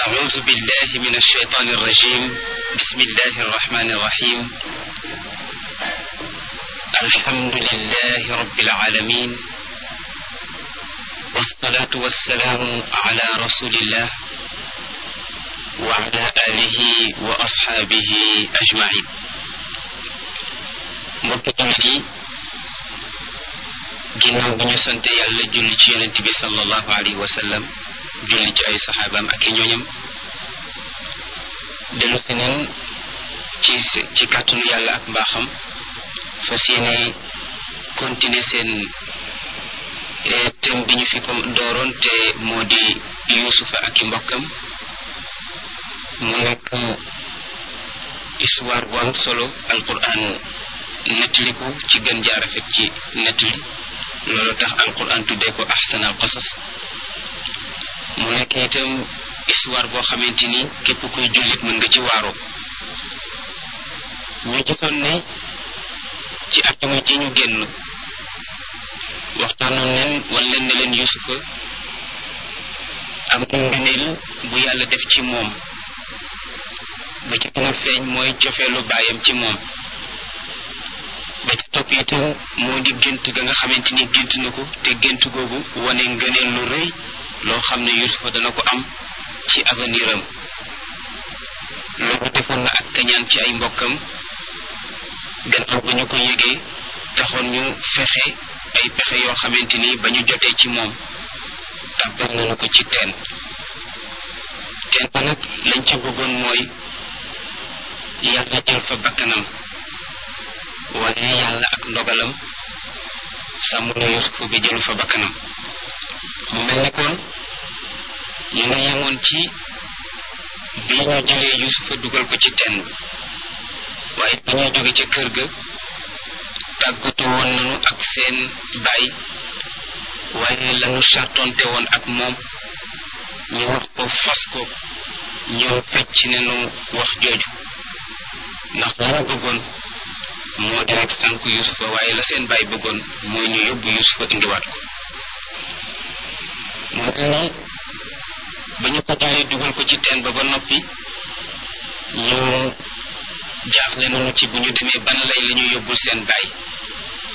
أعوذ بالله من الشيطان الرجيم بسم الله الرحمن الرحيم الحمد لله رب العالمين والصلاة والسلام على رسول الله وعلى آله وأصحابه أجمعين mbokki jullit yi ginnaaw bi ñu sante yàlla julli ci yonent bi sallallahu alayhi wa sallam julli ci ay saxaabaam ak i ñooñam dellu si neen ci ci kàttanu yàlla ak mbaaxam fas yéene continuer seen thème bi ñu fi ko dooroon te moo di yuusufa ak i mbokkam mu nekk histoire bu am solo alquran nettali ko ci gën jaar rafet ci nettali loolu tax alquran tuddee ko ahsan al qasas mu nekk itam histoire boo xamante ni képp kuy jullit mën nga ci waaroo ñu gisoon ne ci atama ji ñu génn waxtaanoon leen wan leen ne leen yusufa am na ngëneel bu yàlla def ci moom ba ci gën a feeñ mooy cofeelu baayam ci moom ba ci topp itam moo di gént ga nga xamante ni gént na ko te gént googu wane ngëneel lu rëy loo xam ne yusufa dana ko am ci avenir am loolu defoon na ak kañaan ci ay mbokkam gannaaw ba ñu ko yëgee taxoon ñu fexe ay pexe yoo xamante ni ba ñu jotee ci moom tàbbal nañu ko ci teen teen ba nag lañ ca bëggoon mooy yàlla jël fa bakkanam waaye yàlla ak ndogalam sàmm na yusufa bi jëlu fa bakkanam mu mel ne kon ñu nga yemoon ci bi ñu jëlee yusufa dugal ko ci teen bi waaye ba ñuy jóge ca kër ga tàggatu woon nañu ak seen baay waaye lañu sartonte woon ak moom ñu wax ko fas ko ñoom fecc nañu wax jooju ndax lañu bëggoon moo di rek sànk yusufa waaye la seen baay bëggoon mooy ñu yóbbu yusufa indiwaat ko moo tax ni ba ñu ko jëlee dugal ko ci teen ba ba noppi ñu jaaxle nañu ci bu ñu demee ban lay la ñu yóbbul seen baay